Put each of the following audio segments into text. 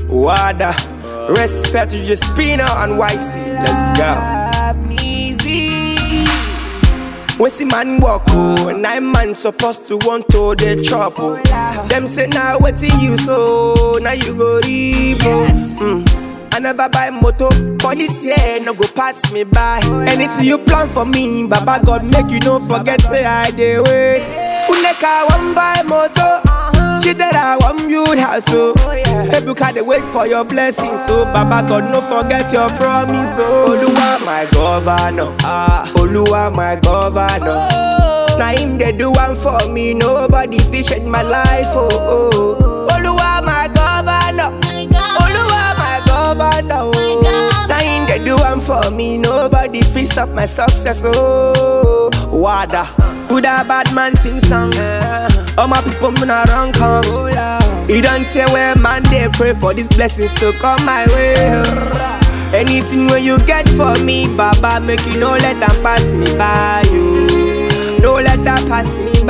Wada. Respect to Jaspina and YC. Let's go. Easy. When see man walk oh, nine man supposed to want to the trouble. Them say now what you so now you go reap. oh. Mm. I never buy moto, but this year no go pass me by. Anything you plan for me, Baba God make you no forget say I dey wait. Uneka one buy moto, she that I want build house so. Ebuka dey wait for your blessings, so Baba God no forget your promise. Oh, Oluwa my governor, ah, Oluwa my governor. Na him dey do one for me, nobody fit change my life. Oh, oh. Oluwa my governor. My God. Oluwa my governor, oh. God. Now him dey do one for me, nobody fit stop my success, oh. Wada, good or bad man sing song. All my people me not wrong come. You don't tell where man they pray for these blessings to come my way. Anything when you get for me, Baba, make you no let them pass me by. You, no let that pass me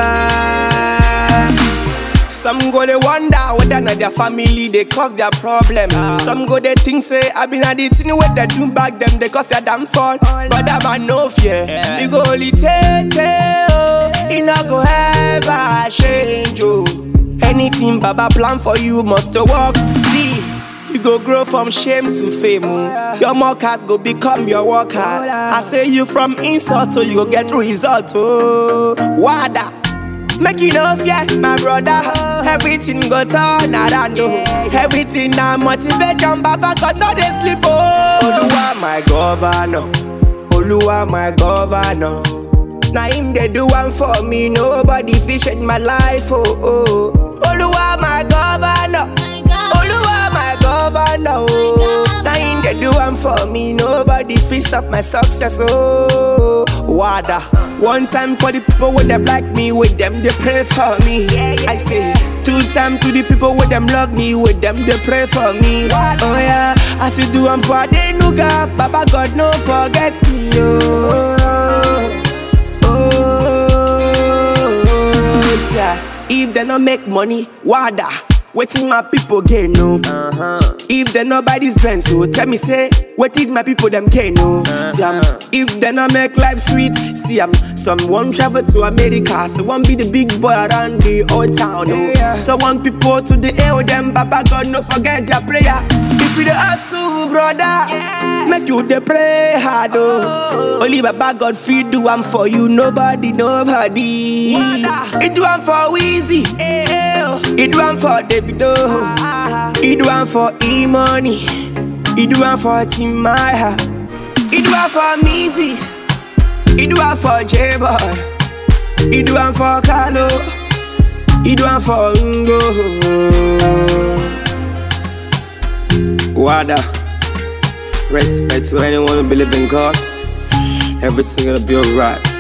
by. Some go they wonder whether not their family they cause their problem. Some go they think say I been at the thing where they do back them they cause their damn fall. But that man no fear. He go only take oh. He not go ever change oh. Anything Baba plan for you must to work. See. You go grow from shame to fame. Oh. Your mockers go become your workers. I say you from insult so you go get result. Oh, Wada. Make you know fear, my brother. Everything go turn around, oh. Everything na motivation, Baba God no dey sleep, oh. Oluwa my governor, Oluwa my governor. Na him dey do one for me, nobody fit change my life, oh. oh. Oluwa my governor, My God. Oluwa my governor, oh. Na him dey do one for me, nobody fit stop my success, oh. Wada. One time for the people with them like me, with them they pray for me. I say two time to the people with them love me, with them they pray for me. Oh yeah, as you do I'm for the nuga, Baba God no forget me, oh. Oh, yeah. If they not make money, wada. Waiting my people gain no. If they not buy this Benz, so tell me say, waiting my people them can no. See um, if they not make life sweet, see um, someone travel to America, so one be the big boy around the old town. Oh. So one people to the air them, Baba God no forget their prayer. If you the hustle, brother, make you the pray hard. Oh. Only Baba God feed do one for you, nobody, nobody. It do one for Weezy. It do one for Davido. It do one for E Money. It do one for Tim Maya. It do one for Meezy. It do one for J Boy. It do one for Carlo. It do one for Ngo. Wada. Respect to anyone who believe in God. Everything gonna be alright.